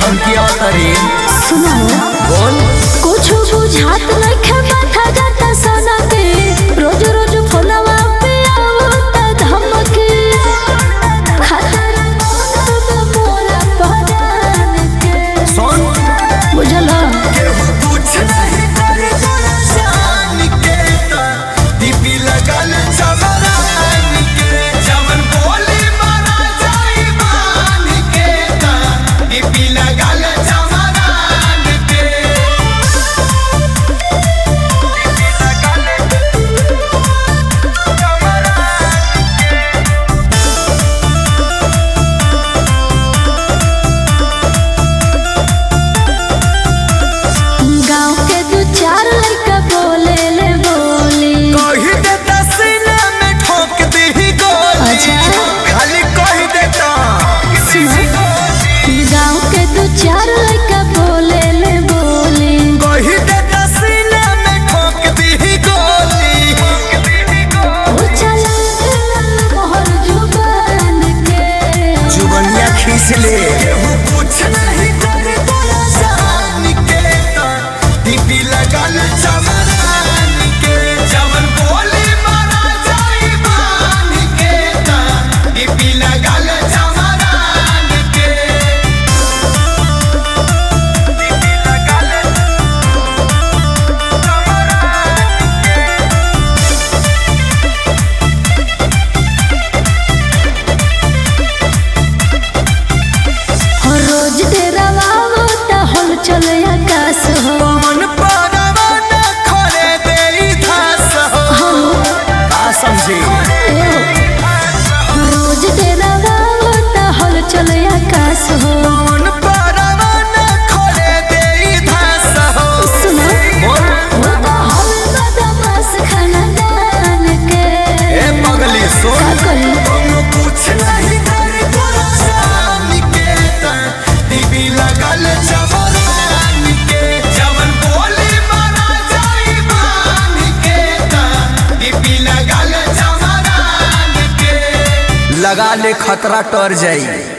धमकी अवतरी सुनो बोल कुछ बुझात नइखे माथा जाता सना के रोज रोज फोनवा पे आवता धमकी खतरा मोहब्बत मोरा पहचान के सुन बुझला केहू कुछ नहीं करे तोरा शान के ता दीपी लगल चमरान के जवन बोली मारा जाई मान के ता दीपी लगल चमरान के दीपी लगल गांव के दू चार लड़का बोले ले बोली कही देता सीने में ठोक दी गोली अच्छा। खाली कही देता गांव के दू चार लड़का बोले ले बोली कही देता सीने में ठोक दी गोली ओ चला मोहर जुबान के जुबनिया खींच ले कुछ नहीं करे तोरा शान के ता दीपी लगल चमरान के जवन बोली मारा जाई मान के ता दीपी लगल चमरान के दीपी लगल हर रोज तेरा वावो ता हल चले आकाश हो पवन परवाना खड़े देई धास हो का समझी ए हो। रोज तेरा वावो ता हल चले आकाश हो पवन परवाना खड़े देई धास हो सुनो बोल वो तो हल बदमाश खानदान के ए पगली का सुन करी हम कुछ नहीं करे तोरा शान के ता दीपी लगल चमरान के जवन बोली मारा जाई मान के ता दीपी लगल चमरान के लगा ले खतरा टर जाई